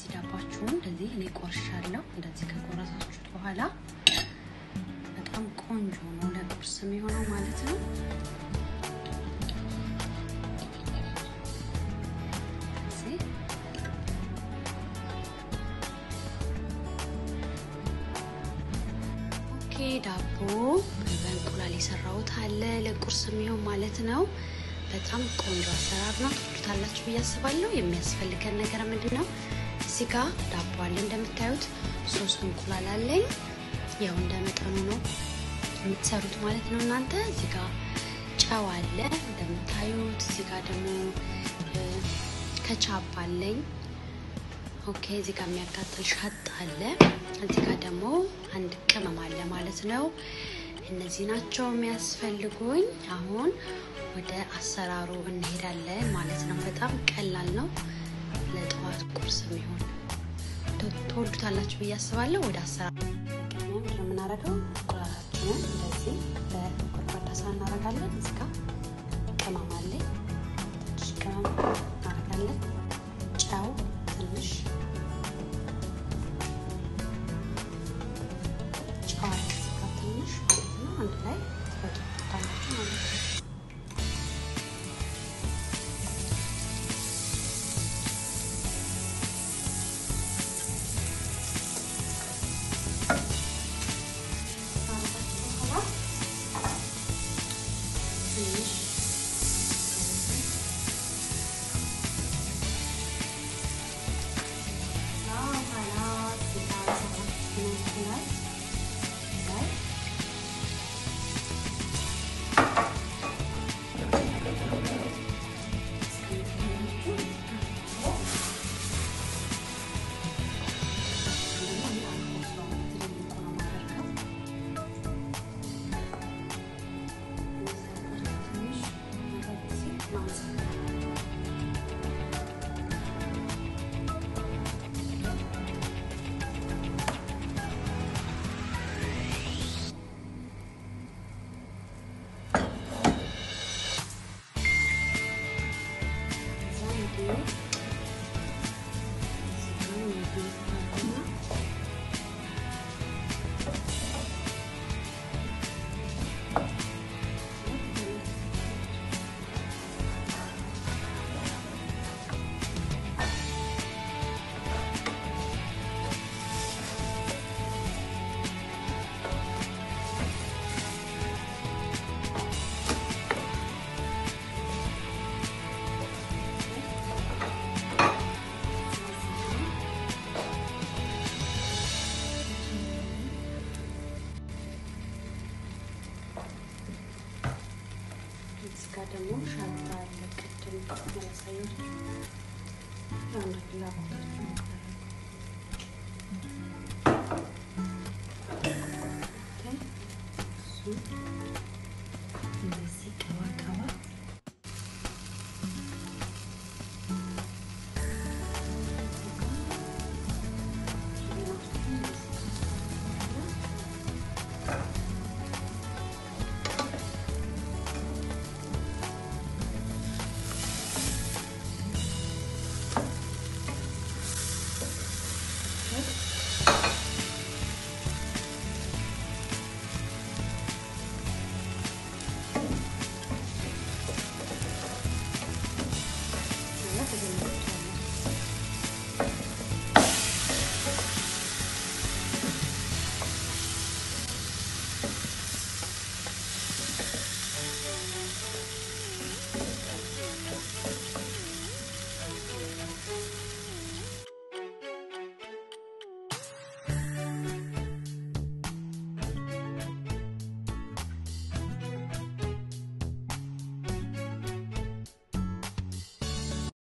እንደዚህ ዳባችሁን እንደዚህ እኔ ቆርሻለሁ። እንደዚህ ከቆረሳችሁት በኋላ በጣም ቆንጆ ነው ለቁርስ የሚሆነው ማለት ነው። ኦኬ ዳቦ በእንቁላል የሰራሁት አለ ለቁርስ የሚሆን ማለት ነው። በጣም ቆንጆ አሰራር ነው። ትወዱታላችሁ ብዬ አስባለሁ። የሚያስፈልገን ነገር ምንድን ነው? እዚህ ጋ ዳቦ አለ እንደምታዩት፣ ሶስት እንቁላል አለኝ። ያው እንደ መጠኑ ነው የምትሰሩት ማለት ነው እናንተ። እዚህ ጋ ጨው አለ እንደምታዩት። እዚህ ጋ ደግሞ ከቻፕ አለኝ። ኦኬ እዚህ ጋር የሚያቃጥል ሻጥ አለ። እዚህ ጋር ደግሞ አንድ ቅመም አለ ማለት ነው። እነዚህ ናቸው የሚያስፈልጉኝ። አሁን ወደ አሰራሩ እንሄዳለን ማለት ነው። በጣም ቀላል ነው። ለጠዋት ቁርስ የሚሆን ትወዱታላችሁ ብዬ አስባለሁ። ወደ አሰራሩ የምናደርገው እንቁላላችንን እንደዚህ በጎድጓዳ ሳህን እናደርጋለን። እዚህ ጋር ቅመም አለኝ። ትንሽ ቅመም እናደርጋለን። ጨው ትንሽ ጨዋል ትንሽ ማለት ነው። አንድ ላይ ትበጡታላችሁ ማለት ነው። ጋር ደግሞ ሻንጣ አለ። ቅድም ያሳየች አንድ ፍላጎታችሁ